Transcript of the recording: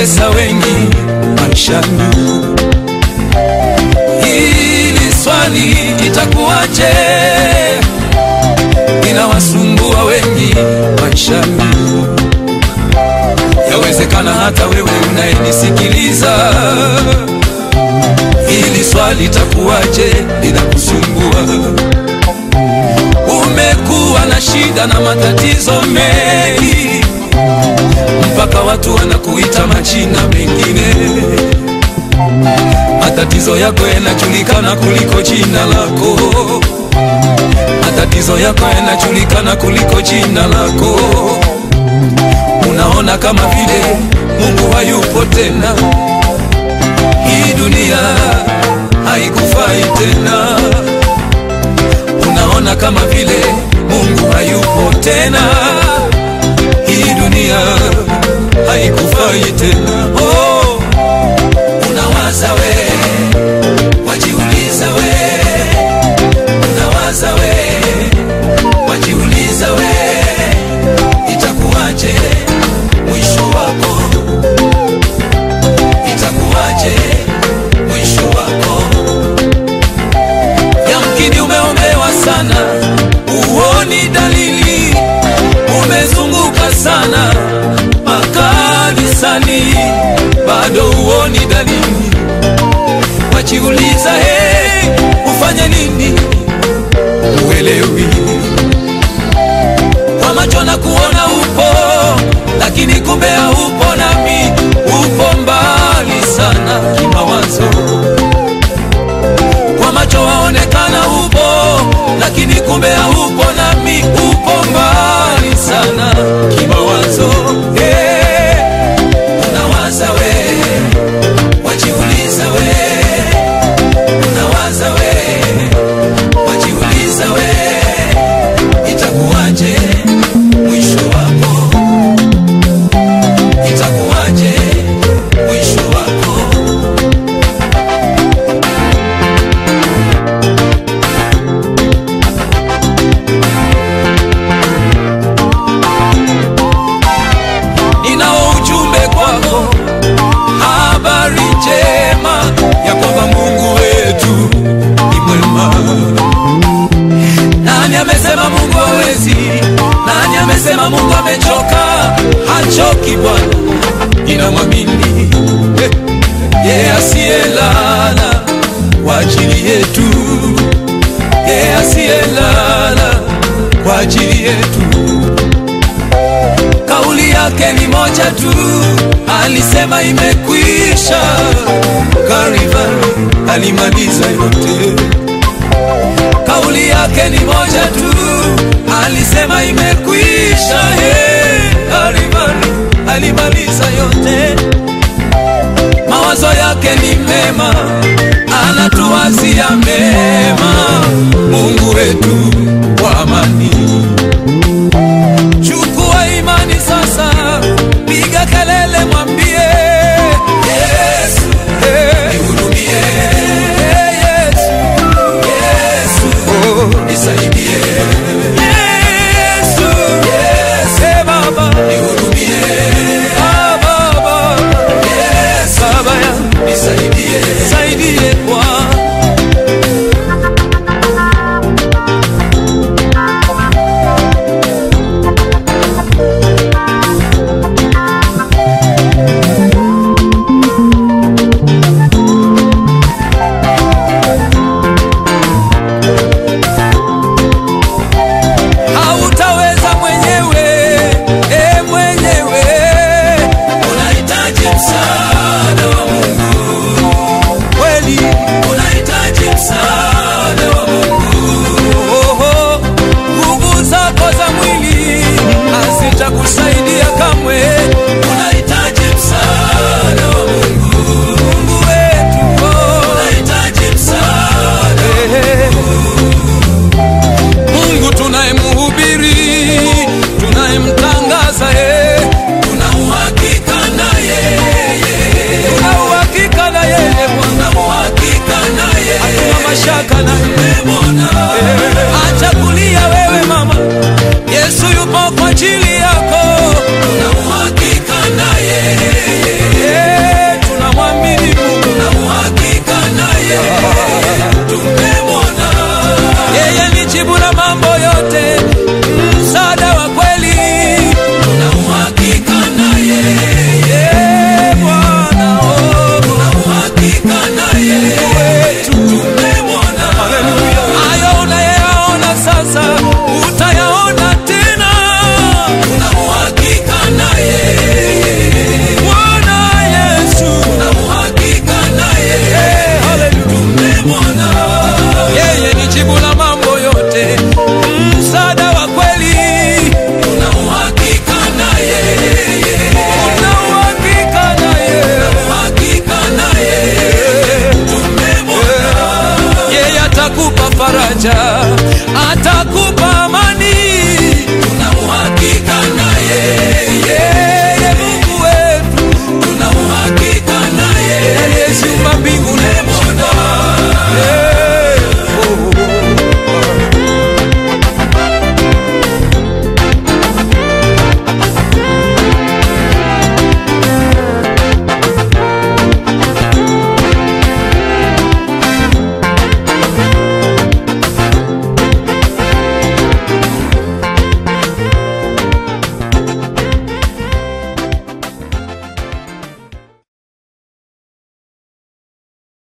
limetesa wengi maishani. Hili swali itakuwaje, inawasumbua wengi maishani. Yawezekana hata wewe unayenisikiliza, hili swali itakuwaje, linakusumbua. Umekuwa na shida na matatizo mengi mpaka watu wanakuita majina mengine. Matatizo yako yanajulikana kuliko jina lako, matatizo yako yanajulikana kuliko jina lako. Unaona kama vile Mungu hayupo tena, hii dunia haikufai tena. Unaona kama vile Mungu hayupo tena hii dunia haikufai tena. Oh, unawaza we, wajiuliza we, unawaza we, wajiuliza we, itakuwaje mwisho wako? Itakuwaje mwisho wako? Yamkini umeombewa sana, uoni dalili umezunguka sana makanisani, bado uoni dalili. Wajiuliza, hey, ufanye nini? Uelewi kwa macho na kuona upo, lakini kumbe haupo, nami upo mbali sana kimawazo. Kwa macho waonekana upo, lakini kumbe haupo, nami upo mbali sana kimawazo. Hey, unawaza we, wajiuliza we, unawaza we, wajiuliza we, itakuwaje mwisho wako? Itakuwaje mwisho wako? ninao ujumbe kwako, habari njema ya kwamba Mungu wetu ni mwema. Nani amesema Mungu hawezi? Nani amesema Mungu amechoka? Hachoki Bwana, ninamwamini Eh, yeye asiyelala kwa ajili yetu, yeye asiyelala kwa ajili yetu kauli yake ni moja tu, alisema imekwisha. Kalvari alimaliza yote. Kauli yake ni moja tu, alisema imekwisha. Hey, Kalvari alimaliza yote. Mawazo yake ni mema, anatuwazia mema. Mungu wetu wa amani Chukua imani sasa, piga kelele, mwambie Yesu, hey, nihurumie. Hey, Yesu, Yesu, oh, nisaidie. Yesu, Yesu, hey, Baba, nihurumie. Ah, Baba, Yesu, Baba yangu, nisaidie, nisaidie Bwana. hautaweza mwenyewe, e mwenyewe, unahitaji msaada wa Mungu kweli, unahitaji msaada wa Mungu. Oho, nguvu zako za mwili hazitakusaidia kamwe, unahitaji msaada wa Mungu. Mungu wetu, oh, unahitaji msaada Mungu tunayemhubiri, tunayemtangaza yeye, tuna uhakika na yeye, tuna uhakika na yeye Bwana, tuna uhakika na yeye, hatuna mashaka na yeye Bwana. Acha kulia wewe mama, Yesu yupo kwa ajili yako, tuna uhakika jibu la mambo yote